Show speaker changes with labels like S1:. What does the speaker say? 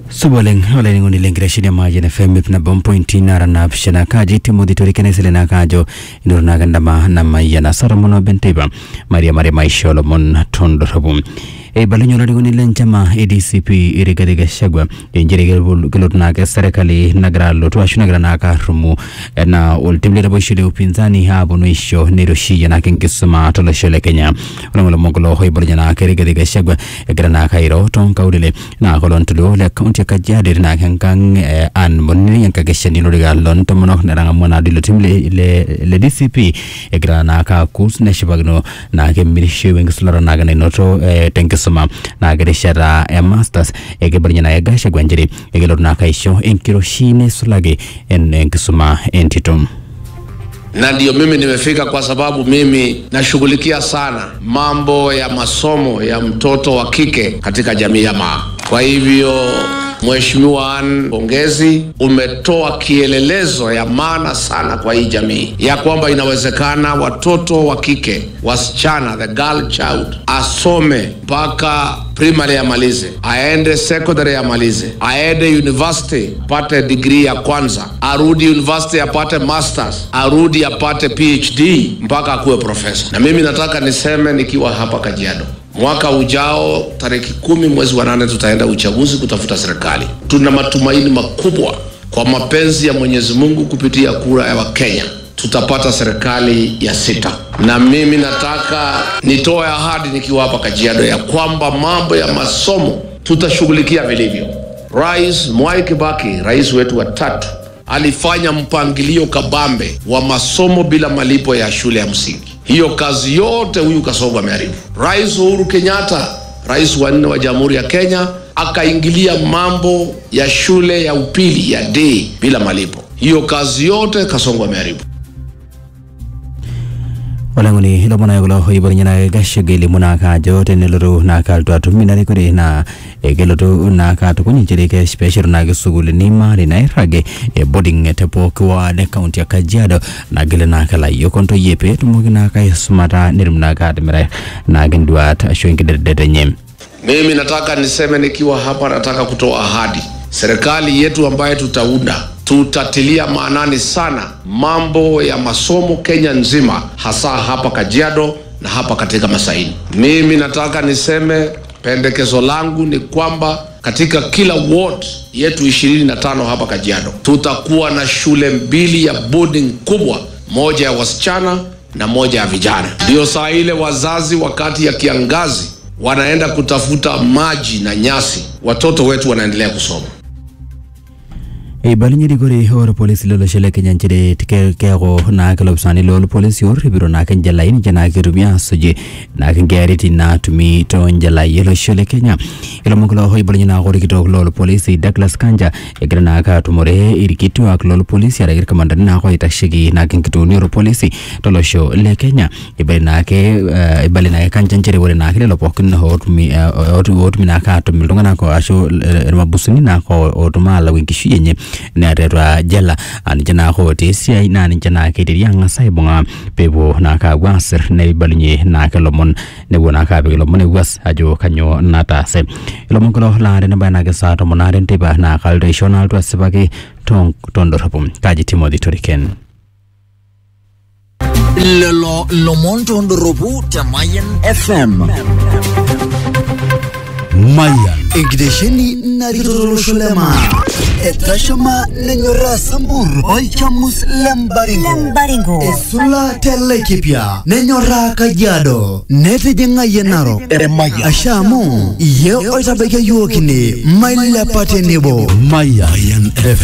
S1: suboleng oleni lengire shida maji na fm na bom pointi nara na pshana kaji timothy torikene sele na kajo inur na gandama na maya na saramono benteba maria maria maisholo mon tondo rabu e balanyola digoni lenchama adcp irigadi gashagwa injiri gelot na ke serikali nagara lotu ashu nagara na ka rumu na ultimle rabo shile upinzani hapo noisho niroshi na kinkisuma tolo shile kenya unamulo mongolo hoy balanyana ke irigadi gashagwa egara na kairo ton kaudile na kolon tulo le kaunti ka jadir na kan kan an monni yang ka geshani no diga lon to mono na ranga mona dilo timle le le dcp egara na ka kus ne shibagno na ke mirishe wengislara na ga ne noto tenke suma na gare shara ya masters ege barnya na ga shagwa njiri ege lor na kaisho enkiro shine sulage en enkisuma entitum
S2: na ndio mimi nimefika kwa sababu mimi nashughulikia sana mambo ya masomo ya mtoto wa kike katika jamii ya Maa. Kwa hivyo Mheshimiwa Ann, pongezi, umetoa kielelezo ya maana sana kwa hii jamii ya kwamba inawezekana watoto wa kike, wasichana, the girl child, asome mpaka primary amalize, aende secondary amalize, aende university apate degree ya kwanza, arudi university apate masters, arudi apate PhD mpaka akuwe profesa. Na mimi nataka niseme nikiwa hapa Kajiado, mwaka ujao tarehe kumi mwezi wa nane tutaenda uchaguzi kutafuta serikali. Tuna matumaini makubwa kwa mapenzi ya Mwenyezi Mungu kupitia kura ya Wakenya tutapata serikali ya sita, na mimi nataka nitoe ahadi nikiwa hapa Kajiado ya kwamba mambo ya masomo tutashughulikia vilivyo. Rais Mwai Kibaki, rais wetu wa tatu, alifanya mpangilio kabambe wa masomo bila malipo ya shule ya msingi. Hiyo kazi yote huyu Kasongo ameharibu. Rais Uhuru Kenyatta, rais wa nne wa Jamhuri ya Kenya, akaingilia mambo ya shule ya upili ya day bila malipo. Hiyo kazi yote Kasongo ameharibu.
S1: olangoni lomona gulo ibornyana gashege limuna ka jote neloru na ka to tumina kore na egelotu na ka to kunyi ke special na ge sugul ni mari na irage e boarding tepo kwa ne county ya Kajiado na gele na kala yokonto yepe tumugi na ka smata nirimna ka admira na gendwa ta shwengi dede nyem
S2: Mimi nataka niseme nikiwa hapa, nataka kutoa ahadi. Serikali yetu ambayo tutaunda, tutatilia maanani sana mambo ya masomo Kenya nzima, hasa hapa Kajiado na hapa katika Masaini. Mimi nataka niseme pendekezo langu ni kwamba katika kila ward yetu ishirini na tano hapa Kajiado tutakuwa na shule mbili ya boarding kubwa, moja ya wasichana na moja ya vijana. Ndio saa ile wazazi wakati ya kiangazi wanaenda kutafuta maji na nyasi, watoto wetu wanaendelea kusoma.
S1: e balinyiri gore or police lolo shele kenya njire tike kego na kelo sani lolo police or biro na kan jala ini jana ke rumia soje na kan gariti na tumi to njala yelo shele kenya ilo mongolo hoy balinyina gore kito lolo police Douglas Kanja egre na ka tumore irikitu ak lolo police ara commander na ko itashigi na kan kito ni police tolo sho le kenya ibali na ke ibali na kan janjere wore na ke lo pokin ho tumi ho tumi na ka tumi ndonga ko asho mabusuni na ko otuma la winki yenye nererwa jela anije na khote sia na anije na ke ri anga sai bonga pebo na ka wasir ne balnye na ke lomon ne wona ka be lomon was ajo kanyo na ta se lomon ko la ne ba na ke sa to monare te ba na kal de shonal to sebake tong tondo rapum kaji timothy toriken
S3: lelo lomon tondoropu te Mayan FM.
S4: Mayan. Enkitesheni narikitolosho lema. Etashama nenyorraa sambur. Olchamus lembaringo. Esula telekipia. Nenyorraa kajiado. Netijing'ayie narok. Asha amu iye oitabaiki yiok ine mailepa tenebo. Mayan FM.